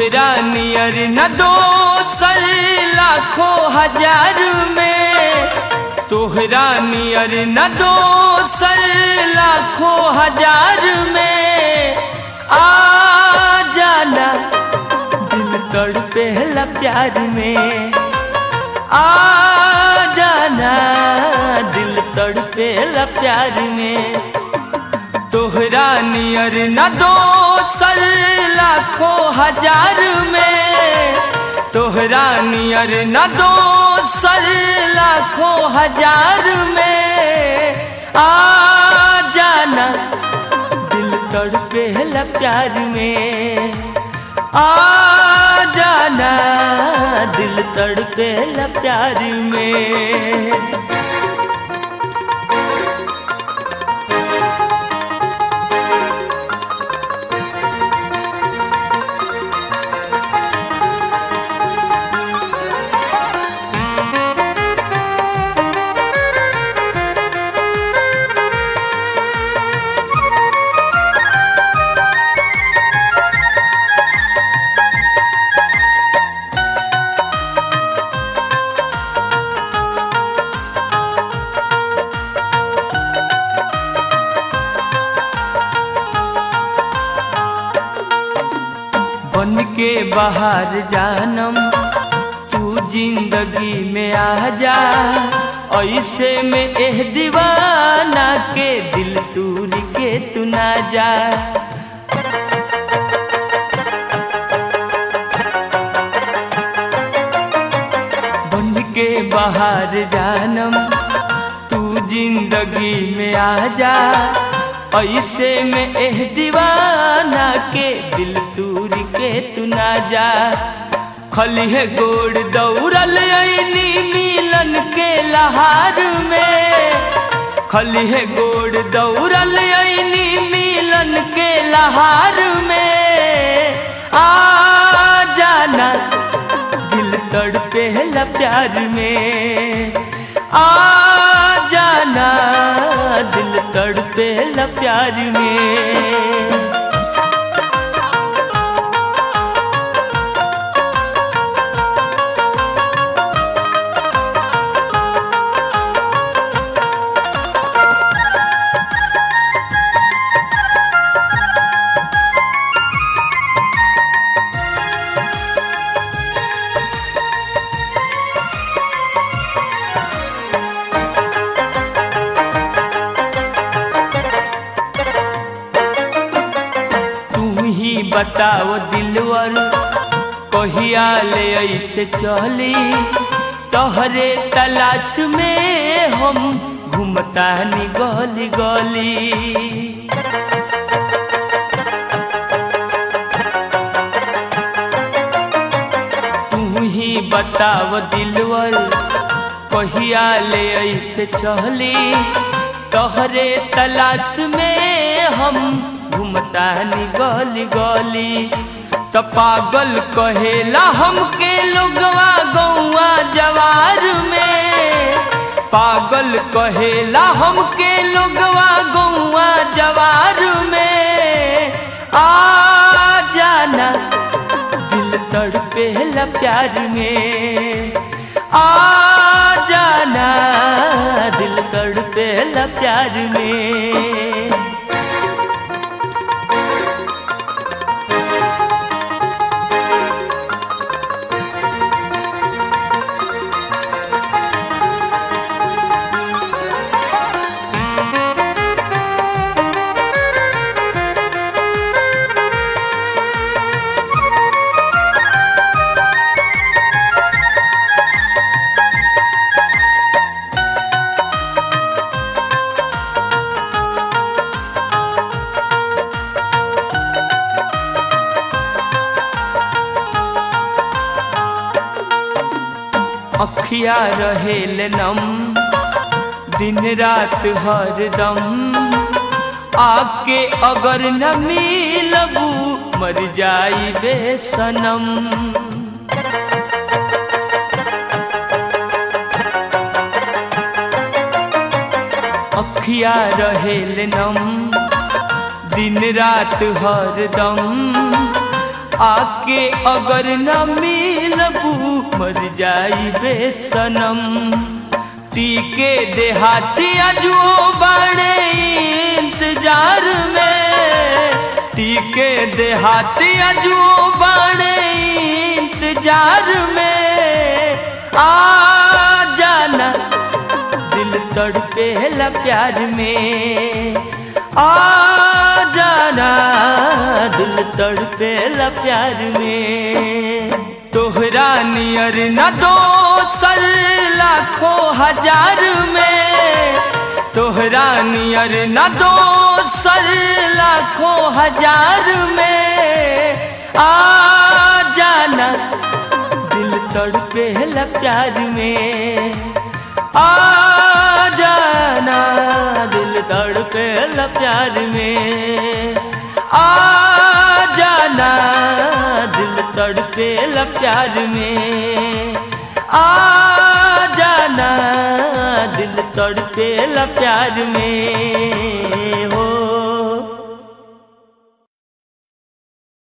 तोहरा नियर न दोसर लाखों हजार में तोहरा नियर न दोसर लाखों हजार में आ जाना दिल तड़पेला प्यार में आ जाना दिल तड़पेला प्यार में तोहरा नियर न दोसर लाखों हजार में तोहरा नियर न दोसर लाखों हजार में आ जाना दिल तड़पेला प्यार में आ जाना दिल तड़पेला प्यार में बन के बाहर जानम तू जिंदगी में आ जा ऐसे में एह दीवाना के दिल तूर के तू ना जा बन के बाहर जानम तू जिंदगी में आ जा ऐसे में एह दीवाना के दिल तूर के तू ना जा खलिहे गोड़ दौड़ल ऐनी मिलन के लहार में खलिहे गोड़ दौड़ल ऐनी मिलन के लहार में आ जाना दिल तड़पेला प्यार में आ जाना दिल तड़पेला प्यार में तू ही बताओ दिलवर कहिया ले ऐसे चली तोहरे तलाश में हम घूमता नी गली गली तू ही बताओ दिलवर कहिया ले ऐसे चली तोहरे तलाश में हम घूमता नी गली गली तो पागल कहेला हमके लोगवा गौआ जवार में पागल कहेला हमके लोगवा गौआ जवार में आ जाना दिल तड़पेला प्यार में आ जाना दिल तड़पेला प्यार में अखिया रहेल नम दिन रात हरदम आके अगर न मिलबू मर जाई बेसनम अखिया रहेल नम दिन रात हरदम आके अगर न मिलबू मर जाई बेसनम टीके देहाती अजो बड़े इंतजार में टीके देहाती अजो बड़े इंतजार में आ जाना दिल तड़पेला प्यार में आ जाना दिल तड़पेला प्यार में तोहरा नियर न दोसर लाखों हजार में तोहरा नियर न दोसर लाखों हजार में आ जाना दिल तड़पेला प्यार में आ जाना दिल तड़पेला प्यार में आ जाना दिल तड़पेला प्यार में आ जाना दिल तड़पेला प्यार में